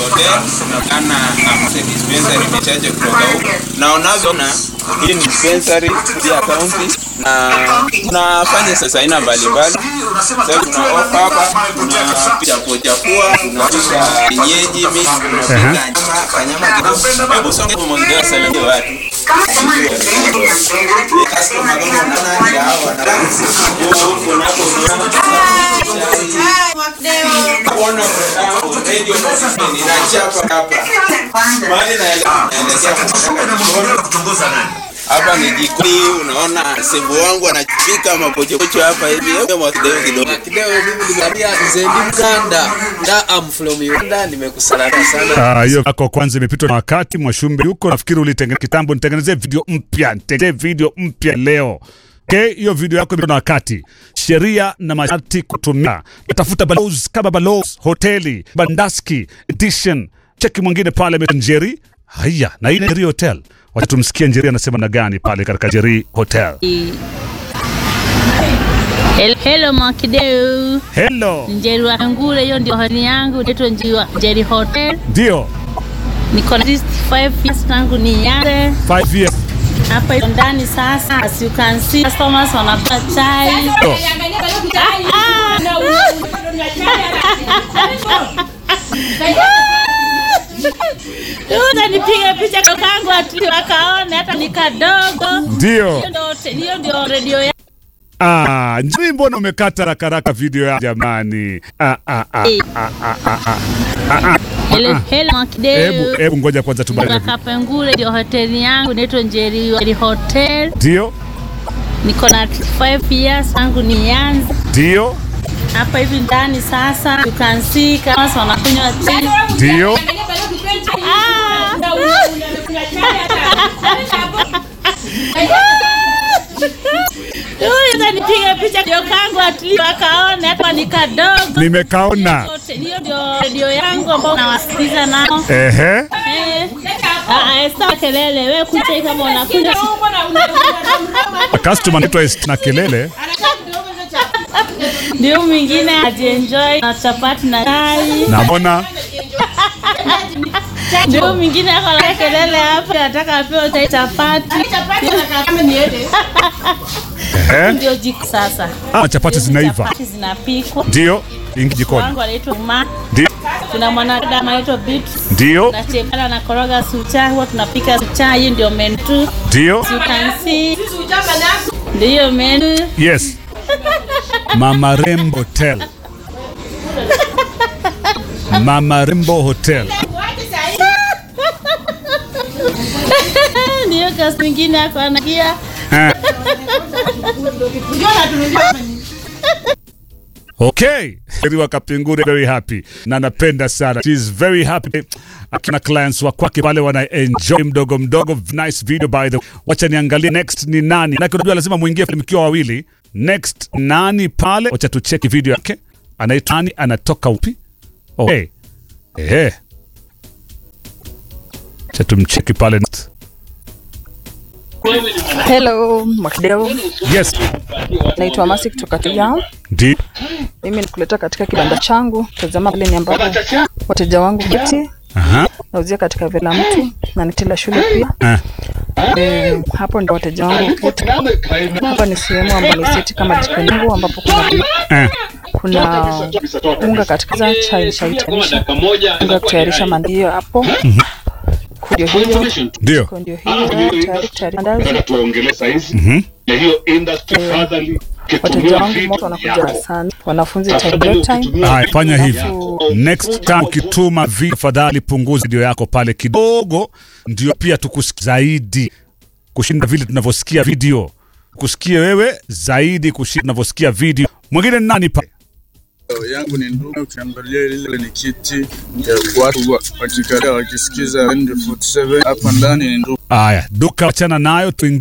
hotel ana amse dispensary imechaje kutoka huko na unavyoona hii ni dispensary ya county na tunafanya sasa aina mbalimbali sasa kuna ofa hapa kuna chapo chapua tunapika kienyeji mimi tunapika nyama kanyama kidogo hebu songe kwa mwongea salimia watu customer kama unaona ya hawa na huko nako kuona mwanangu radio inachapa hapa mahali naelekea hapa ni jikoni, unaona sembo wangu anapika mapochopocho hapa hivi. Hebu mwakideo kidogo. Kideo mimi nimeambia Zendi Mkanda nda am from Uganda nimekusalama sana. Ah, hiyo yako kwanza imepitwa na wakati. Mwashumbe yuko, nafikiri ulitengeneza kitambo. Nitengenezee video mpya, nitengenezee video mpya leo. Okay, hiyo video yako imepitwa na wakati. Sheria na masharti kutumia. Tafuta balozi kama balozi hoteli Bandaski edition. Cheki mwingine pale Njeri. Haya, na hii ni Njeri Hotel. Wacha tumsikie Njeri anasema na gani pale katika Njeri Hotel. Hello, hello Mwakideu. Hello. Njeri wa Ngule, hiyo ndio hoteli yangu inaitwa Njeri- Njeri Hotel. Ndio. Niko na 65 years tangu nianze 5 years. hapa hiyo ndani sasa. As you can see, customers wanakunywa chai. Oh. Utanipiga picha kakangu ati wakaone hata ni kadogo. Ndio. Hiyo ndio hotel- Hiyo ndio redio ya Ah, Njeri mbona umekata rakaraka video ya jamani? Ah, ah, ah, Eh. ah, ah, ah, ah. Ah, ah. Hello, hello Mwakideu. Hebu hebu ngoja kwanza tubadili. Kutoka Kapengure ndio hoteli yangu inaitwa Njeri Njeri Hotel. Ndio. Niko na 5 years tangu nianze Ndio. hapa hivi ndani sasa. You can see kama wanakunywa chai. Ndio. Huyu atanipiga picha ndio kangu atli wakaone hata ni kadogo. Nimekaona. Hiyo ndio redio yangu ambao nawasikiza nao. Ehe. Eh. Ah, ah, stop kelele. Wewe kucha kama unakunywa. Customer anaitwa Est na kelele. Ndio mwingine ajienjoy na chapati na chai. Naona. Ndio mwingine ako na kelele hapa anataka apewe chai chapati. Ehe. Ndio jiko sasa. Ah, chapati zinaiva. Chapati zinapikwa. Ndio. Ingi jikoni. Wangu anaitwa Ma. Ndio. Kuna mwanadada anaitwa Bit. Ndio. Na chepala na koroga sucha, huwa tunapika sucha, hiyo ndio menu. tu. Ndio. You can see. Ndio menu. Yes. Mama Rembo Hotel. Mama Rembo Hotel. Ndio kasi mwingine ako anakia. Eh. Okay. Eriwa Kapingure very happy na napenda sana. She is very happy. Akina clients wa kwake pale wana enjoy mdogo mdogo. Nice video by the way. Wacha niangalie next ni nani. Na unajua lazima muingie mkiwa wawili. Next nani pale? Wacha tucheki video yake. Anaitwa nani? Anatoka upi? Okay. Eh. Wacha tumcheki pale. Hello, Mwakideu. Yes. Naitwa Masi kutoka Tujao. Ndi. Mimi nikuleta katika kibanda changu. Tazama pale ni ambapo wateja wangu kiti Aha. nauzia katika vela mtu na nitila shule pia. Ah. E, hapo ndio wateja wangu kiti. Hapa ni sehemu ambayo ni seti kama jikoni yangu ambapo kuna Ah. kuna unga katika za chai chai tayarisha unga kutayarisha mandio hapo. Ndio hiyo Ndio. ndio hiyo tayari tayari mandazi. tuongelee saizi Mhm. ya hiyo industry furtherly Wateja wangu moto wanakuja sana, wanafunzi time break time. Haya, fanya hivi. Alafu Next time ukituma video, fadhali punguza video yako pale kidogo, ndio pia tukusikia zaidi kushinda vile tunavyosikia video, kusikie wewe zaidi kushinda tunavyosikia video. Mwingine ni nani pale? yangu ni ndugu. Ukiangalia lile ni kiti ya watu wa- wakikalia wakisikiza 47 hapa ndani ni ndugu. Haya, duka wachana nayo tuingie